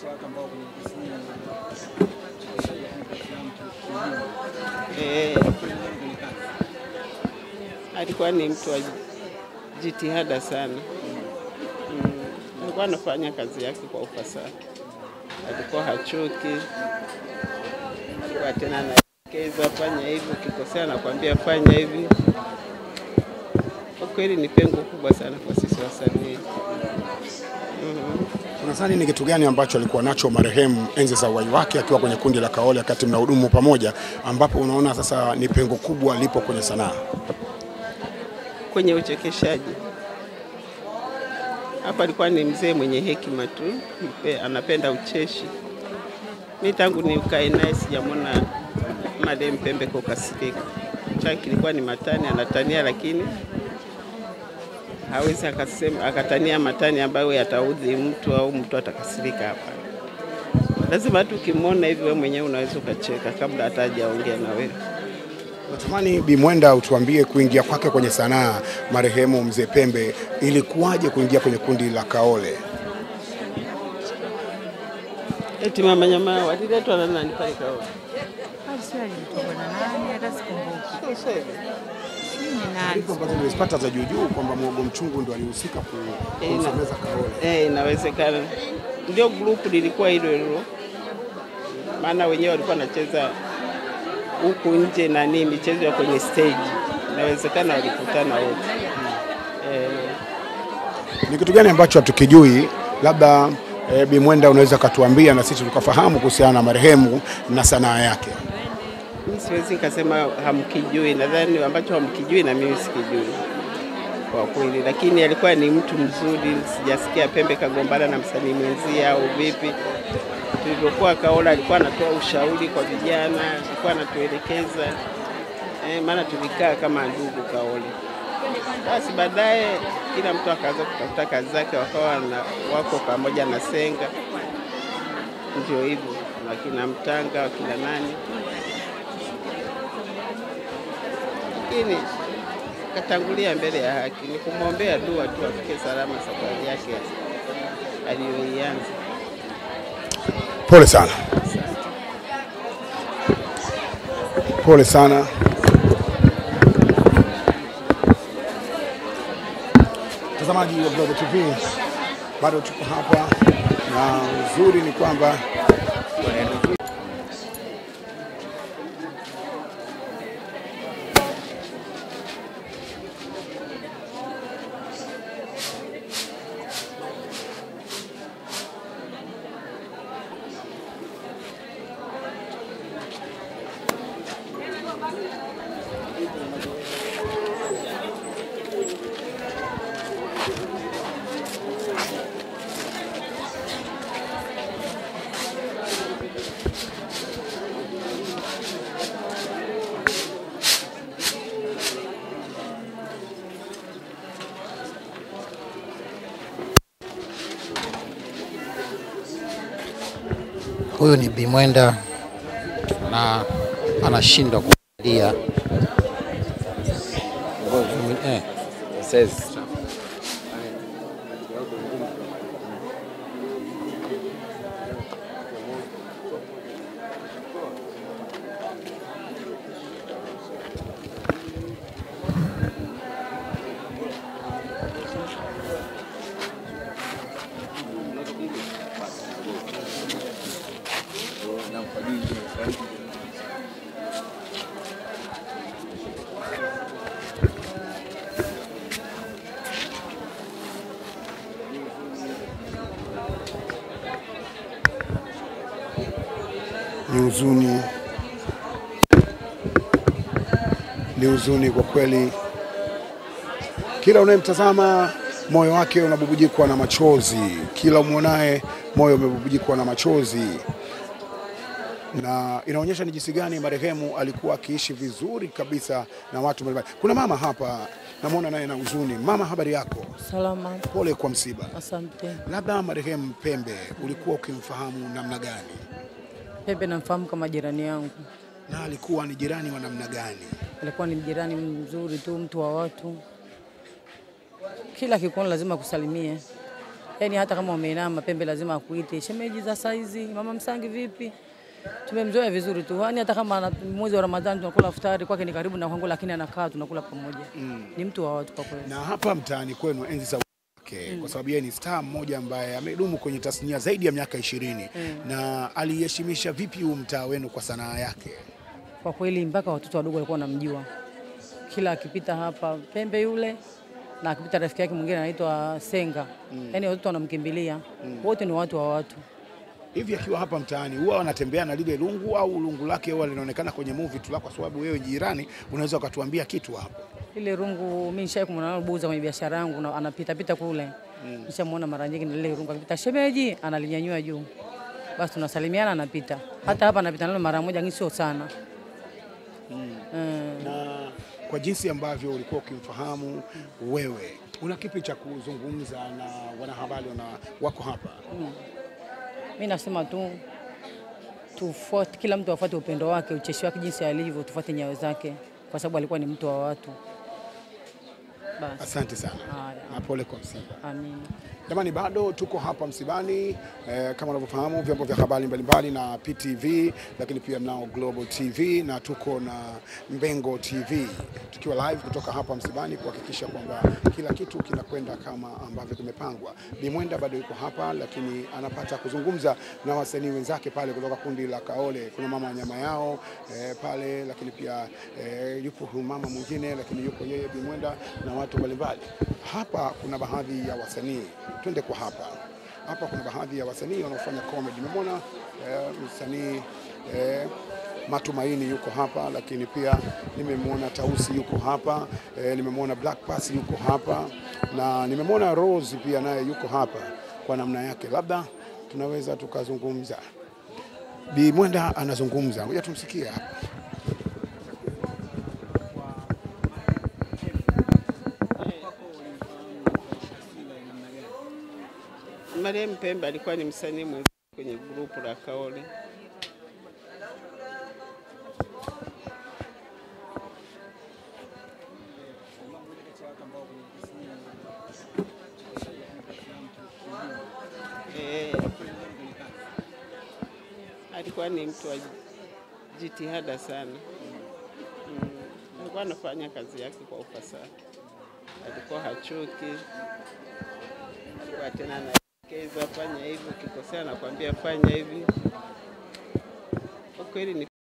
Eh, alikuwa ni mtu wa jitihada sana. Mm, alikuwa anafanya kazi yake kwa ufasaha, alikuwa hachoki, alikuwa tena anaelekeza fanya hivi, ukikosea anakuambia fanya hivi. Kwa kweli ni pengo kubwa sana kwa sisi wasanii. Mhm. Unadhani ni kitu gani ambacho alikuwa nacho marehemu enzi za uhai wake akiwa kwenye kundi la Kaole wakati mnahudumu pamoja, ambapo unaona sasa ni pengo kubwa lipo kwenye sanaa? kwenye uchekeshaji. Hapa alikuwa ni mzee mwenye hekima tu, mpe- anapenda ucheshi. Mi tangu nikae naye sijamwona Madem Pembe kukasirika. Chake kilikuwa ni matani, anatania lakini hawezi akasema akatania matani ambayo yataudhi mtu au mtu atakasirika. Hapa lazima tu ukimwona hivi, wewe mwenyewe unaweza ukacheka kabla hata hajaongea na wewe. Natamani Bi Mwenda utuambie kuingia kwake kwenye sanaa marehemu mzee Pembe, ilikuwaje kuingia kwenye kundi la Kaole? Eti mama nyama waliletwa na nani pale Kaole? Hadi sio alimtoka na nani, hata sikumbuki. Sijui ni nani. Taarifa ambazo nimezipata za juujuu kwamba Mwogo Mchungu ndo alihusika ku- Eh, na- kumsomeza Kaole. Eh, inawezekana ndio grupu lilikuwa hilo hilo, maana wenyewe walikuwa wanacheza huku nje nani michezo ya kwenye stage, inawezekana walikutana wote eh, Ni kitu gani ambacho hatukijui, labda e, Bi Mwenda unaweza katuambia na sisi tukafahamu kuhusiana na marehemu na sanaa yake? mi siwezi nikasema hamkijui, nadhani ambacho hamkijui na mimi sikijui kwa kweli, lakini alikuwa ni mtu mzuri. Sijasikia Pembe kagombana na msanii mwenzie au vipi. Tulivyokuwa Kaola alikuwa anatoa ushauri kwa vijana, alikuwa anatuelekeza eh, maana tulikaa kama ndugu Kaole. Basi baadaye kila mtu akaanza kutafuta kazi zake, wakawa na, wako pamoja na Senga, ndio hivyo, wakina Mtanga, wakina nani lakini katangulia mbele ya haki. Ni kumwombea dua tu afike salama safari yake aliyoianza. Pole sana, pole sana. Mtazamaji wa Global TV, bado tuko hapa na uzuri ni kwamba Huyu ni Bimwenda na anashindwa kulia. Eh, ni huzuni, ni huzuni kwa kweli. Kila unayemtazama moyo wake unabubujikwa na machozi, kila umwonaye moyo umebubujikwa na machozi, na inaonyesha ni jinsi gani marehemu alikuwa akiishi vizuri kabisa na watu mbalimbali. Kuna mama hapa namwona naye na huzuni. Mama, habari yako? Salama, Pole kwa msiba. asante. Labda marehemu Pembe ulikuwa ukimfahamu namna gani, Pepe namfahamu kama jirani yangu, na alikuwa ni jirani wa namna gani? alikuwa ni jirani mzuri tu, mtu wa watu, kila kikuona lazima kusalimie. Yaani hata kama umeinama Pembe lazima akuite shemeji za saizi, mama Msangi vipi? Tumemzoea vizuri tu. Yaani hata kama ana- mwezi wa Ramadhani tunakula iftari kwake ni karibu na kwangu, lakini anakaa tunakula pamoja. Ni mtu wa watu kwa kweli. Na hapa mtaani kwenu enzi za wake kwa sababu yeye ni star mmoja ambaye amedumu kwenye tasnia zaidi ya miaka ishirini na aliheshimisha vipi huu mtaa wenu kwa sanaa yake? Kwa kweli mpaka watoto wadogo walikuwa wanamjua. Kila akipita hapa Pembe yule na akipita rafiki yake mwingine anaitwa Senga. Yaani watoto wanamkimbilia. Wote ni watu wa watu. Hivi akiwa hapa mtaani huwa wanatembea na lile lungu au lungu lake huwa linaonekana kwenye movie tu, la kwa sababu wewe jirani unaweza ukatuambia kitu hapo? Ile rungu mimi nishai kumwona buza kwenye biashara yangu na anapita pita kule. Nishamuona mara nyingi na lile rungu akipita shemeji analinyanyua juu. Basi tunasalimiana anapita. Hata hapa anapita nalo mara moja lakini sio sana. Mm. na kwa jinsi ambavyo ulikuwa ukimfahamu wewe, una kipi cha kuzungumza na wanahabari wana wako hapa? Mimi nasema tu tufuate, kila mtu afuate upendo wake, ucheshi wake, jinsi alivyo, tufuate nyayo zake, kwa sababu alikuwa ni mtu wa watu. Basi, Asante sana Haya. na pole kwa msiba. amina. Jamani, bado tuko hapa msibani eh, kama unavyofahamu vyombo vya habari mbalimbali na PTV, lakini pia mnao Global TV na tuko na Mbengo TV tukiwa live kutoka hapa msibani kuhakikisha kwamba kila kitu kinakwenda kama ambavyo kimepangwa. Bimwenda bado yuko hapa, lakini anapata kuzungumza na wasanii wenzake pale kutoka kundi la Kaole. Kuna mama wa nyama yao eh, pale, lakini pia eh, yupo huyu mama mwingine, lakini yuko yeye Bimwenda na watu mbalimbali. Hapa kuna baadhi ya wasanii, twende kwa hapa. Hapa kuna baadhi ya wasanii wanaofanya comedy. Nimemwona eh, msanii eh, Matumaini yuko hapa, lakini pia nimemwona Tausi yuko hapa eh, nimemwona Black Pass yuko hapa na nimemwona Rose pia naye yuko hapa kwa namna yake, labda tunaweza tukazungumza. Bi Mwenda anazungumza, ngoja tumsikie hapa. Mariam Pembe alikuwa ni msanii mwenzi kwenye grupu la Kaole. Eh, alikuwa ni mtu wa jitihada sana. Mm, alikuwa anafanya kazi yake kwa ufasaha, alikuwa hachoki kwa tena anaelekeza fanya hivi, ukikosea anakwambia fanya hivi. Kwa kweli ni